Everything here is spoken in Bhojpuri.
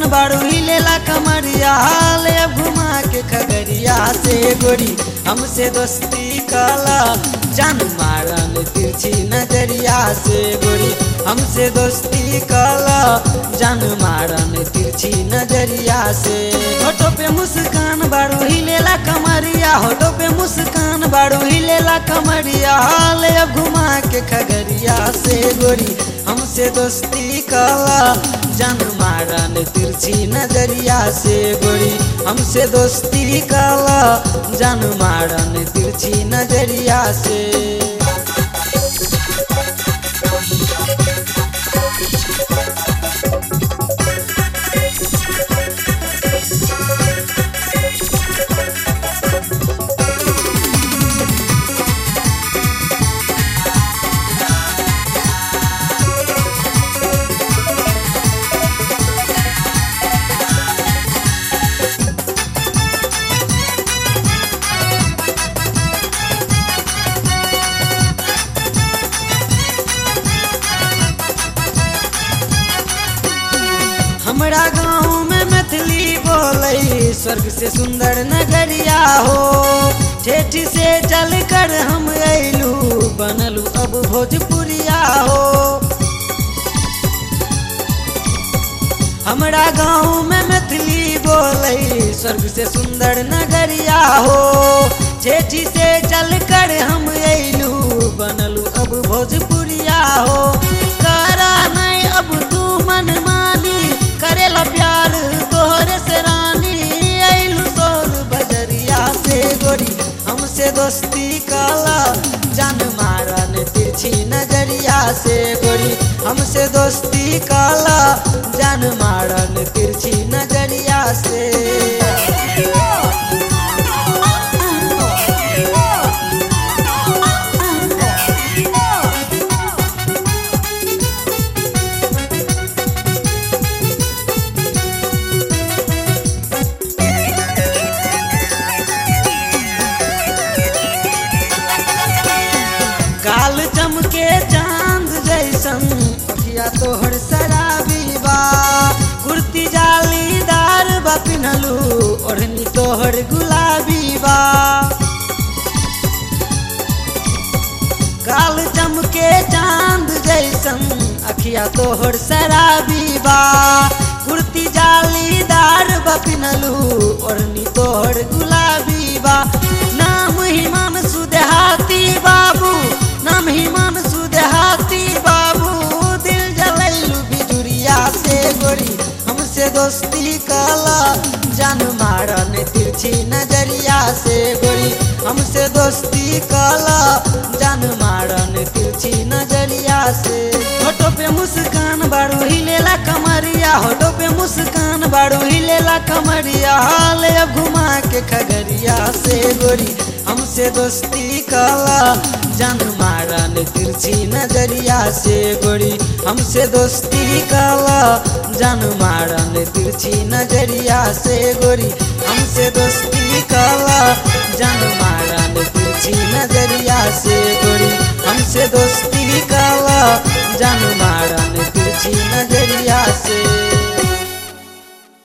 बारू हिलेला कमरिया ले अब घुमा के खगरिया से गोरी हमसे दोस्ती काला जान मारन तिरछी नजरिया से गोरी हमसे दोस्ती काला जान मारन तिरछी नजरिया से होठो पे मुस्कान बारू हिलेला कमरिया होठो पे मुस्कान बारू हिलेला कमरिया ले अब घुमा के खगरिया से गोरी हमसे दोस्ती काला जान मारन तिरछी नजरिया से गोरी हमसे दोस्ती काला जान मारन तिरछी नजरिया से हमरा गाँव में मैथिली बोले स्वर्ग से सुंदर नगरिया हो ठेठी से चल कर हम अयलू बनलू अब भोजपुरिया हो हमरा गाँव में मैथिली बोले स्वर्ग से सुंदर नगरिया हो ठेठी से चल कर हम अयलू बनलू अब भोजपुरिया हो करा नहीं अब तू मन मानी करेला प्यार तोहरे से रानी अइलू तोर बजरिया से गोरी हमसे दोस्ती काला जान मारन तिरछी नजरिया से गोरी हमसे दोस्ती काला जान मारन तिरछी नजरिया से काल चमके चांद जैसन अखिया तोहर शराबी बा कुर्ती जालीदार बा पिन्हलू ओढ़नी तोहर गुलाबी बा काल चमके चांद जैसन अखिया तोहर शराबी बा कुर्ती जालीदार बा पिन्हलू ओढ़नी तोहर गुलाबी बा नाम हिमान सुदेहाती बाबू नाम हिमान सुदेहाती बाबू दिल जलैलू बिजुरिया से गोरी हमसे दोस्ती काला जान मारन तिरछी नजरिया से गोरी हमसे दोस्ती काला जान मारन तिरछी नजरिया से होठो पे मुस्कान बारू हिलेला कमरिया होठो पे मुस्कान बारू हिलेला कमरिया हाल अब घुमा के खगरिया से गोरी हमसे दोस्ती काला जान मारन तिरछी नजरिया से गोरी हमसे दोस्ती काला जान मारन तिरछी नजरिया से गोरी हमसे दोस्ती काला जान मारन तिरछी नजरिया से गोरी हमसे दोस्ती काला जान मारन तिरछी नजरिया से